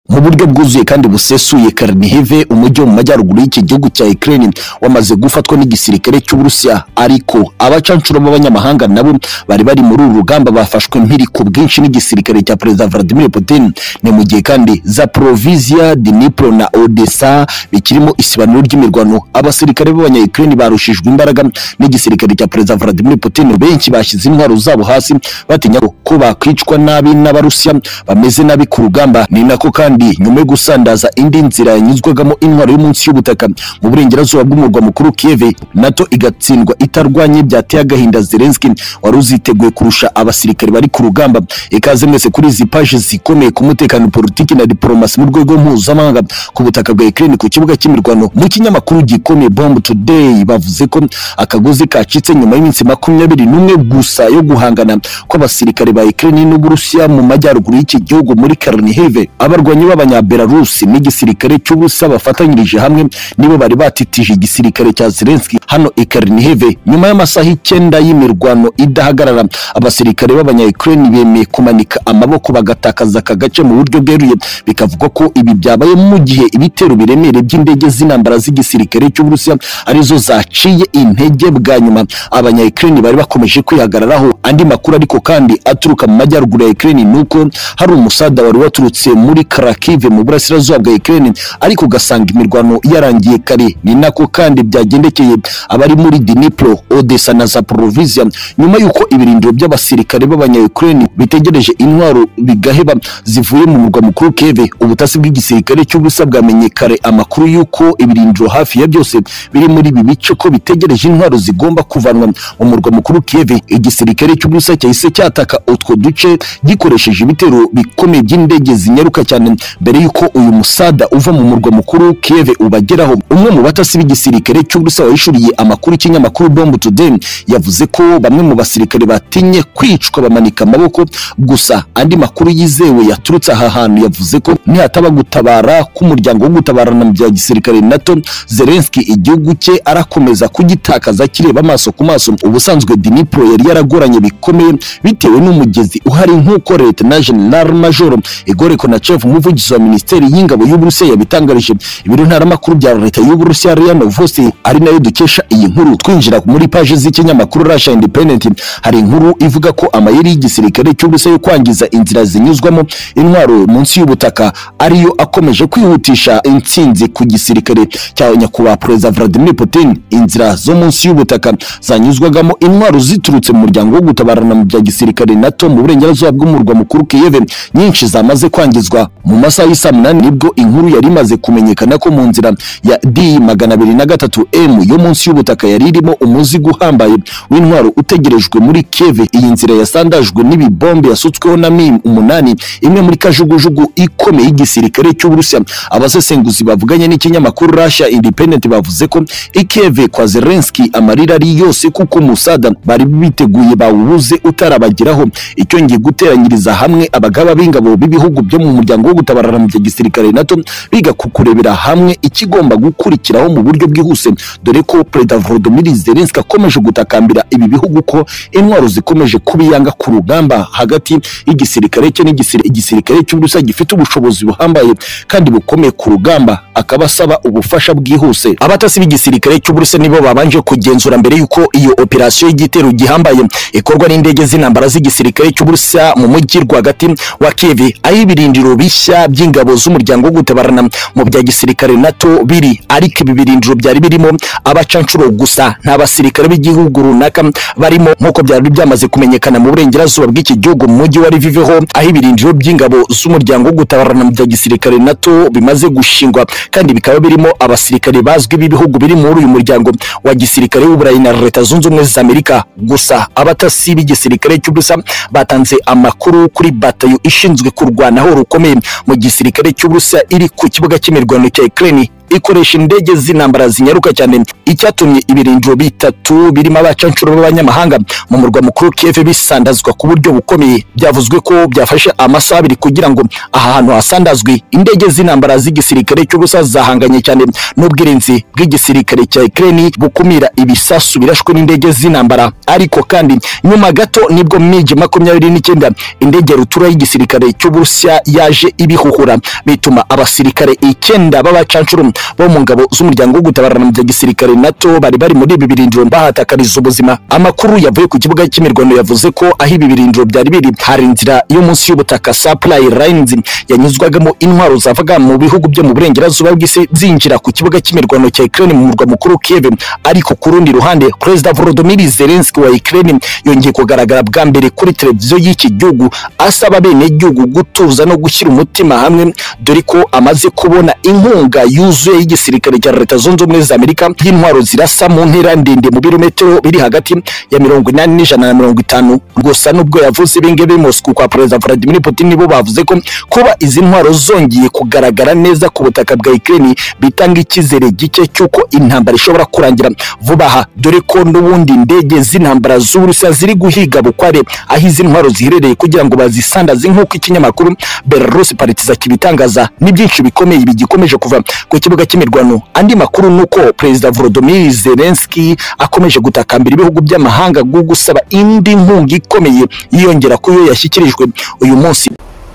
mu buryo bwuzuye kandi busesuye Karnive umujyi wo mu majyaruguru y'iki gihugu cya Ukraine wamaze gufatwa n'igisirikare cy'Uburusiya ariko abacancuro b'abanyamahanga nabo bari bari muri uru rugamba bafashwe mpiri ku bwinshi n'igisirikare cya Perezida Vladimir Putin ni mu gihe kandi Zaporizhia Dnipro na Odessa bikirimo isibaniro ry'imirwano abasirikare b'abanya Ukraine barushijwe imbaraga n'igisirikare cya Perezida Vladimir Putin benshi bashyize intwaro zabo hasi batinya ko bakwicwa nabi n'Abarusiya bameze nabi ku rugamba ni nako kandi nyuma yo gusandaza indi nzira yanyuzwagamo intwaro yo munsi y'ubutaka mu burengerazuba bw'umurwa mukuru Kiev NATO igatsindwa itarwanye byateye agahinda Zelensky wari uziteguye kurusha abasirikare bari ku rugamba ikaze mwese kuri izi paje zikomeye ku mutekano politiki na diplomasi mu rwego mpuzamahanga ku butaka bwa Ukraine ku kibuga cy'imirwano mu kinyamakuru gikomeye Bomb Today bavuze ko akagozi kacitse nyuma y'iminsi makumyabiri n'umwe gusa yo guhangana kw'abasirikare ba Ukraine n'Uburusiya mu majyaruguru y'iki gihugu muri Karnive abarwanyi b'abanyabelarusi n'igisirikare cy'ubusa bafatanyirije hamwe nibo bari batitije igisirikare cya Zelensky hano i Karnive nyuma y'amasaha icyenda y'imirwano idahagarara abasirikare b'abanyaukraine bemeye kumanika amaboko bagatakaza aka gace mu buryo bweruye bikavugwa ko ibi byabaye mu gihe ibitero biremereye by'indege z'intambara z'igisirikare cy'uburusiya arizo zaciye intege bwa nyuma abanyaukraine bari bakomeje kwihagararaho andi makuru ariko kandi aturuka mu majyaruguru ya Ukraine nuko hari umusada wari waturutse muri Kharkiv Kharkiv mu burasirazuba bwa Ukraine ariko ugasanga imirwano yarangiye kare ni nako kandi byagendekeye abari muri Dnipro Odessa na Zaporizhia nyuma yuko ibirindiro by'abasirikare b'abanya Ukraine bitegereje intwaro bigaheba zivuye mu murwa mukuru Kiev ubutasi bw'igisirikare cy'ubusa bwamenyekare amakuru yuko ibirindiro hafi ya byose biri muri ibi bice ko bitegereje intwaro zigomba kuvanwa mu murwa mukuru Kiev igisirikare cy'ubusa cyahise cyataka utwo duce gikoresheje ibitero bikomeye by'indege zinyaruka cyane mbere yuko uyu musada uva mu murwa mukuru Kiev ubageraho umwe mu batasi b'igisirikare cy'Uburusiya wahishuriye amakuru ikinyamakuru Bomb Today yavuze ko bamwe mu basirikare batinye kwicwa bamanika amaboko gusa andi makuru yizewe yaturutse aha hantu yavuze ko nihataba gutabara k'umuryango wo gutabarana mu bya gisirikare NATO Zelensky igihugu cye arakomeza kugitakaza akireba amaso ku maso ubusanzwe Dnipro yari yaragoranye bikomeye bitewe n'umugezi uhari nk'uko Leta na General Major Igor Konachev umuvugizi umuvugizi wa minisiteri y'ingabo y'Uburusiya yabitangarije ibiro ntaramakuru bya leta y'Uburusiya Riana Vosi ari nayo dukesha iyi nkuru twinjira muri paje z'ikinyamakuru Russia Independent hari inkuru ivuga ko amayeri y'igisirikare cy'Uburusiya yo kwangiza inzira zinyuzwamo intwaro munsi y'ubutaka ariyo akomeje kwihutisha intsinzi ku gisirikare cya nyakubahwa Perezida Vladimir Putin inzira zo munsi y'ubutaka zanyuzwagamo intwaro ziturutse mu muryango wo gutabarana mu bya gisirikare NATO mu burengerazuba bw'umurwa mukuru Kiev nyinshi zamaze kwangizwa mu masaha y'isa munani nibwo inkuru yari imaze kumenyekana ko mu nzira ya D magana abiri na gatatu M yo munsi y'ubutaka yari irimo umuzigo uhambaye w'intwaro utegerejwe muri Kiev iyi nzira yasandajwe n'ibibombe yasutsweho na Mi umunani imwe muri kajugujugu ikomeye y'igisirikare cy'Uburusiya abasesenguzi bavuganye n'ikinyamakuru Russia Independent bavuze ko i Kiev kwa Zelensky amarira ari yose kuko musada bari biteguye bawubuze utarabageraho icyo ngiye guteranyiriza hamwe abagaba b'ingabo b'ibihugu byo mu muryango wo gutaba gutabarana mu gisirikare NATO biga kukurebera hamwe ikigomba gukurikiraho mu buryo bwihuse dore ko Perezida Volodymyr Zelensky akomeje gutakambira ibi bihugu ko intwaro zikomeje kubiyanga ku rugamba hagati y'igisirikare cye n'igisirikare cy'Uburusiya gifite ubushobozi buhambaye kandi bukomeye ku rugamba akaba asaba ubufasha bwihuse abatasi b'igisirikare cy'Uburusiya nibo babanje kugenzura mbere yuko iyo operasiyo y'igitero gihambaye ikorwa n'indege z'intambara z'igisirikare cy'Uburusiya mu mujyi rwagati wa Kiev aho ibirindiro bishya by'ingabo z'umuryango wo gutabarana mu bya gisirikare NATO biri ariko ibi birindiro byari birimo abacancuro gusa nta basirikare b'igihugu runaka barimo nk'uko byari byamaze kumenyekana mu burengerazuba bw'iki gihugu mu mujyi wa Lviv ho aho ibirindiro by'ingabo z'umuryango wo gutabarana mu bya gisirikare NATO bimaze gushingwa kandi bikaba birimo abasirikare bazwi b'ibihugu biri muri uyu muryango wa gisirikare w'Uburayi na Leta Zunze Ubumwe za Amerika gusa abatasi b'igisirikare cy'Uburusiya batanze amakuru kuri batayo ishinzwe kurwanaho rukomeye mu gisirikare cy'Uburusiya iri ku kibuga cy'imirwano cya Ukraine ikoresha indege z'intambara zinyaruka cyane icyatumye ibirindiro bitatu birimo abacanshuro b'abanyamahanga mu murwa mukuru Kiev bisandazwa ku buryo bukomeye byavuzwe ko byafashe amasaha abiri kugira ngo aha hantu hasandazwe indege z'intambara z'igisirikare cy'ubusa zahanganye cyane n'ubwirinzi bw'igisirikare cya Ukraine bukumira ibisasu birashwe n'indege z'intambara ariko kandi nyuma gato nibwo mu migi makumyabiri n'icyenda indege rutura y'igisirikare cy'uburusiya yaje ibihuhura bituma abasirikare icyenda b'abacanshuro bo mu ngabo z'umuryango wo gutabarana mu bya gisirikare nato bari bari muri ibi birindiro bahatakariza ubuzima amakuru yavuye ku kibuga cy'imirwano yavuze ko aho ibi birindiro byari biri hari inzira yo munsi y'ubutaka supply lines yanyuzwagamo intwaro zavaga mu bihugu byo mu burengerazuba bw'isi zinjira ku kibuga cy'imirwano cya Ukraine mu murwa mukuru Kiev ariko ku rundi ruhande Perezida Volodymyr Zelensky wa Ukraine yongeye kugaragara bwa mbere kuri televiziyo y'iki gihugu asaba bene gihugu gutuza no gushyira umutima hamwe dore ko amaze kubona inkunga yuzuye y'igisirikare cya Leta Zunze Ubumwe za Amerika y'intwaro zirasa mu ntera ndende mu birometero biri hagati ya mirongo inani n'ijana na mirongo itanu gusa n'ubwo yavuze ibi ngibi Moscow kwa Perezida Vladimir Putin bo bavuze ko kuba izi ntwaro zongeye kugaragara neza ku butaka bwa Ukraine bitanga icyizere gike cy'uko intambara ishobora kurangira vuba aha dore ko n'ubundi indege z'intambara z'Uburusiya ziri guhiga bukware aho izi ntwaro ziherereye kugira ngo bazisandaze nk'uko ikinyamakuru Belarus Partiza kibitangaza ni byinshi bikomeye bigikomeje kuva ku kibuga cy'imirwano andi makuru ni uko Perezida Volodymyr Zelensky akomeje gutakambira ibihugu by'amahanga bwo gusaba indi nkunga ikomeye yiyongera ku yo yashyikirijwe uyu munsi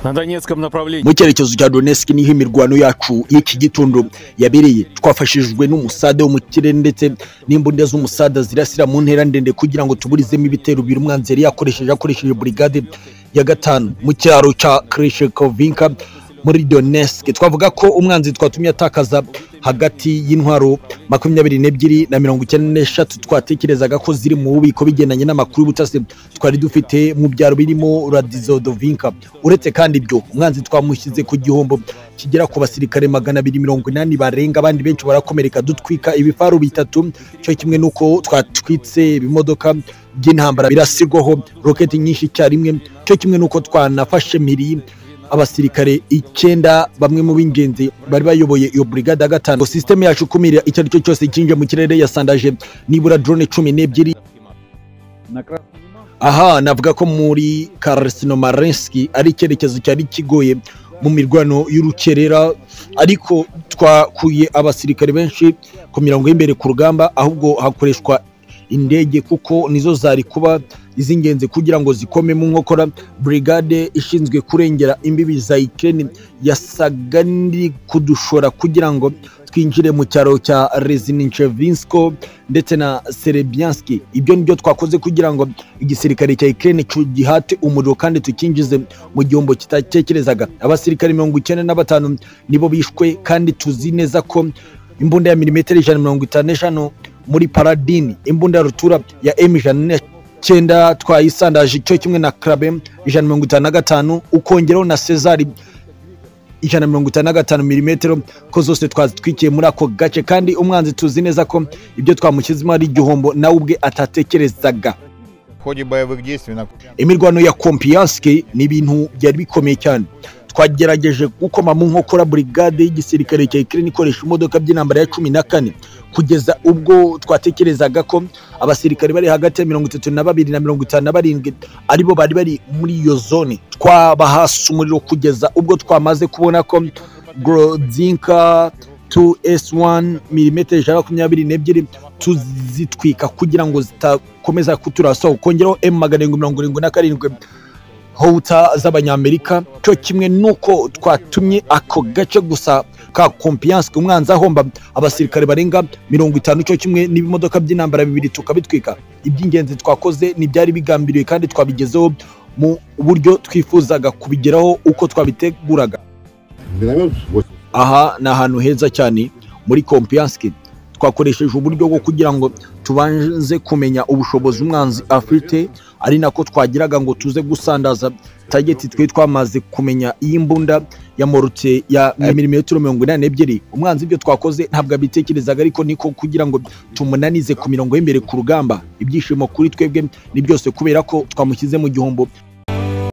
На Донецком направлении. mu cyerekezo cya Donetsk niho imirwano yacu y'iki gitondo yabereye twafashijwe n'umusade wo mu kirere ndetse n'imbunda z'umusada zirasira mu ntera ndende kugira ngo tuburizemo ibitero biri umwanzi yari yakoresheje akoresheje burigade ya gatanu mu cyaro cya Krishikovinka muri Donetsk twavuga ko umwanzi twatumye atakaza hagati y'intwaro makumyabiri n'ebyiri na mirongo icyenda n'eshatu twatekerezaga ko ziri mu bubiko bigendanye n'amakuru y'ubutasi twari dufite mu byaro birimo Radizodovinka uretse kandi ibyo umwanzi twamushyize ku gihombo kigera ku basirikare magana abiri mirongo inani barenga abandi benshi barakomereka dutwika ibifaru bitatu cyo kimwe n'uko twatwitse ibimodoka by'intambara birasirwaho roketi nyinshi icyarimwe cyo kimwe n'uko twanafashe miri abasirikare icyenda bamwe mu b'ingenzi bari bayoboye iyo burigade ya gatanu Ngo sisiteme yacu ikumira icyo ari cyo cyose kinje mu kirere yasandaje nibura drone cumi n'ebyiri На красном aha navuga ko muri Krasnomarensk ari icyerekezo cyari kigoye mu mirwano y'urukerera ariko twakuye abasirikare benshi ku mirongo y'imbere ku rugamba ahubwo hakoreshwa indege kuko nizo zari kuba iz'ingenzi kugira ngo zikome mu nkokora brigade ishinzwe kurengera imbibi za Ukraine yasaga n'iri kudushora kugira ngo twinjire mu cyaro cya Rezinichevinsko ndetse na Serebianski ibyo nibyo twakoze kugira ngo igisirikare cya Ukraine gihate umuriro kandi tukinjize mu gihombo kitatekerezaga abasirikare mirongo icyenda na batanu nibo bishwe kandi tuzi neza ko imbunda ya milimetero ijana na mirongo itanu n'eshanu muri paradini imbunda ya rutura ya m ijana n'icyenda twayisandaje cyo kimwe na karabe ijana na mirongo itanu na gatanu ukongeraho na sezari ijana na mirongo itanu na gatanu milimetero ko zose twazitwikiye muri ako gace kandi umwanzi tuzi neza ko ibyo twamushyizemo ari igihombo nawe ubwe atatekerezaga В ходе боевых действий на imirwano ya kompiyanske ni ibintu byari bikomeye cyane twagerageje gukoma mu nkokora burigade y'igisirikare cya Ukraine ikoresha imodoka by'intambara ya cumi na kane kugeza ubwo twatekerezaga ko abasirikare bari hagati ya mirongo itatu na babiri na mirongo itanu na barindwi aribo bari bari muri iyo zone twabahasa umuriro kugeza ubwo twamaze kubona ko Grodzinka 2S1 mm ijana makumyabiri n'ebyiri tuzitwika kugira ngo zitakomeza kuturasaho kongeraho M magana arindwi mirongo irindwi na karindwi hota z'abanyamerika cyo kimwe nuko twatumye ako gace gusa ka kompiyanse umwanzi ahomba abasirikare barenga mirongo itanu cyo kimwe n'ibimodoka by'intambara bibiri tukabitwika iby'ingenzi twakoze ntibyari bigambiriwe kandi twabigezeho mu buryo twifuzaga kubigeraho uko twabiteguraga Миномет 8. aha ni ahantu heza cyane muri kompiyanse twakoresheje uburyo bwo kugira ngo tubanze kumenya ubushobozi umwanzi afite ari nako twagiraga ngo tuze gusandaza tageti twe twamaze kumenya iy'imbunda ya morute ya milimetero mirongo inani n'ebyiri umwanzi ibyo twakoze ntabwo abitekerezaga ariko niko kugira ngo tumunanize ku mirongo y'imbere ku rugamba ibyishimo kuri twebwe ni byose kubera ko twamushyize mu gihombo